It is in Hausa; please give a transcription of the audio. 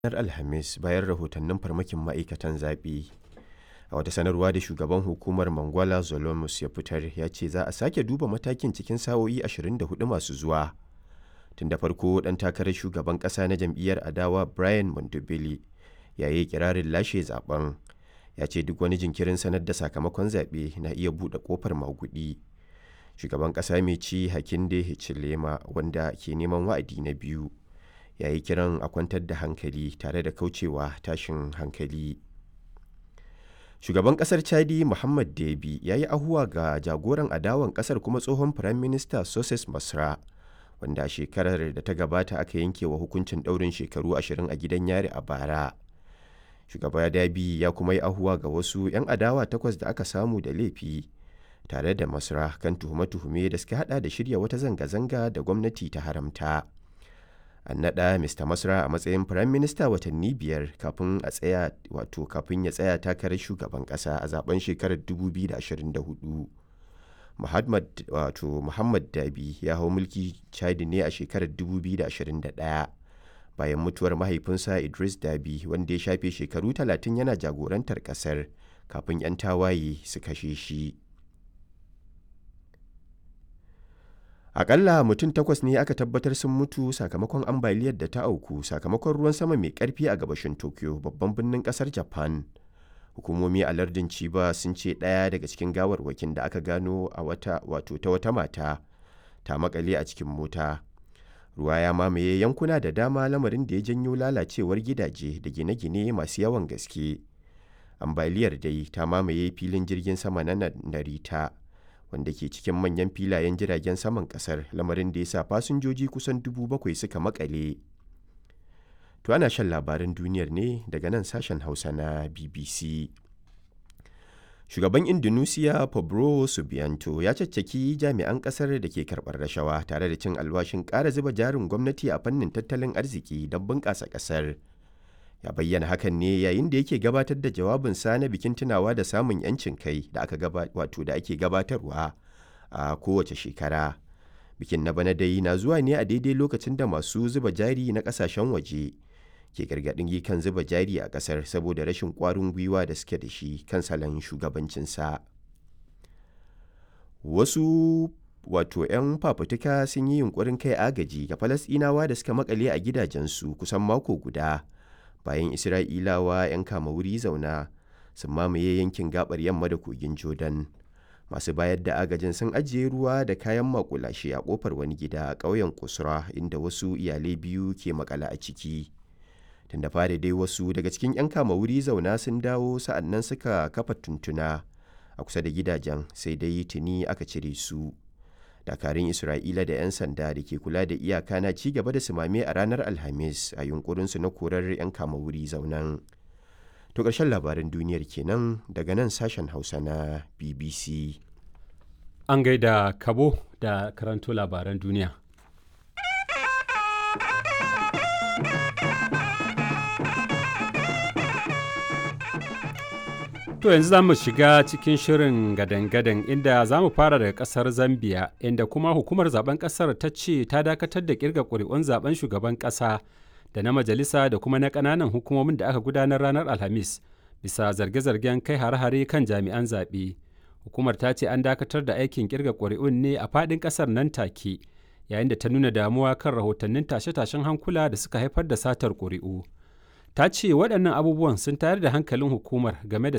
ranar Alhamis bayan rahotannin farmakin ma'aikatan zaɓe. A wata sanarwa da shugaban hukumar Mangwala Zolomus ya fitar ya ce za a sake duba matakin cikin sa'o'i 24 masu zuwa. Tun da farko ɗan takarar shugaban ƙasa na jam'iyyar adawa Brian Mondobele ya yi kirarin lashe zaben. Ya ce duk wani jinkirin sanar da sakamakon zaɓe na iya buɗe ƙofar maguɗi. Shugaban ƙasa mai ci Hakainde Hichilema wanda ke neman wa'adi na biyu ya yi kiran a kwantar da hankali tare da kaucewa tashin hankali. Shugaban ƙasar Chadi Muhammad Deby ya yi ahuwa ga jagoran adawan ƙasar kuma tsohon Firaminista Soses Masra wanda shekarar da ta gabata aka yanke wa hukuncin ɗaurin shekaru ashirin a gidan yari a bara. Shugaba Deby ya kuma yi ahuwa ga wasu 'yan adawa takwas da aka samu da laifi tare da Masra kan tuhume-tuhume da suka hada da shirya wata zanga-zanga da gwamnati ta haramta. An naɗa Mr. Masra a matsayin Firaminista watanni biyar kafin a tsaya wato kafin ya tsaya takarar shugaban ƙasa a zaben shekarar 2024. Muhammad wato Muhammad Dabi ya hau mulki Chadi ne a shekarar 2021 bayan mutuwar mahaifinsa Idris Dabi wanda ya shafe shekaru 30 yana jagorantar ƙasar kafin 'yan tawaye su kashe shi. Akalla mutum takwas ne aka tabbatar sun mutu sakamakon ambaliyar da ta auku sakamakon ruwan sama mai karfi a gabashin Tokyo babban birnin kasar Japan. Hukumomi a lardin Chiba sun ce ɗaya daga cikin gawarwakin da aka gano a wata wato ta wata mata ta makale a cikin mota. Ruwa ya mamaye yankuna da dama lamarin da ya janyo lalacewar gidaje da gine-gine masu yawan gaske. Ambaliyar dai ta mamaye filin jirgin sama na Narita. wanda ke cikin manyan filayen jiragen saman kasar lamarin da ya sa fasinjoji kusan dubu bakwai suka makale. To ana shan labaran duniyar ne daga nan sashen Hausa na BBC. Shugaban Indonesia Pablo Subianto ya caccaki jami'an kasar da ke karɓar rashawa tare da cin alwashin ƙara zuba jarin gwamnati a fannin tattalin arziki don bunƙasa ƙasar. ya bayyana hakan ne yayin da yake gabatar da jawabinsa na bikin tunawa da samun 'yancin kai da aka wato da ake gabatarwa a kowace shekara bikin na bana dai na zuwa ne a daidai lokacin da masu zuba jari na kasashen waje ke gargaɗin kan zuba jari a ƙasar saboda rashin ƙwarin gwiwa da suke da shi kan salon shugabancinsa wasu wato 'yan fafutuka sun yi yunkurin kai agaji ga falasɗinawa da suka makale a gidajensu kusan mako guda bayan isra'ilawa 'yan kama wuri zauna sun mamaye yankin gabar yamma da kogin jordan masu bayar da agajin sun ajiye ruwa da kayan makulashe a kofar wani gida a ƙauyen kusura inda wasu iyalai biyu ke makala a ciki tunda fara dai wasu daga cikin 'yan kama wuri zauna sun dawo sa'annan suka kafa tuntuna a kusa da gidajen sai dai tuni aka cire su dakarun isra'ila da 'yan sanda da ke kula da iyaka na ci gaba da sumame a ranar alhamis a yunkurinsu na korar 'yan kama wuri zaunan to ƙarshen labaran duniyar kenan daga nan sashen hausa na bbc an gaida kabo da karanto labaran duniya To yanzu za mu shiga cikin shirin gadan-gadan inda za mu fara daga kasar Zambia inda kuma hukumar zaben kasar ta ce ta dakatar da kirga ƙuri'un zaben shugaban ƙasa da na majalisa da kuma na ƙananan hukumomin da aka gudanar ranar Alhamis bisa zarge-zargen kai hare-hare kan jami'an zaɓe. Hukumar ta ce an dakatar da aikin kirga ƙuri'un ne a faɗin ƙasar nan take yayin da ta nuna damuwa kan rahotannin tashe-tashen hankula da suka haifar da satar ƙuri'u. ta ce waɗannan abubuwan sun tayar da hankalin hukumar game da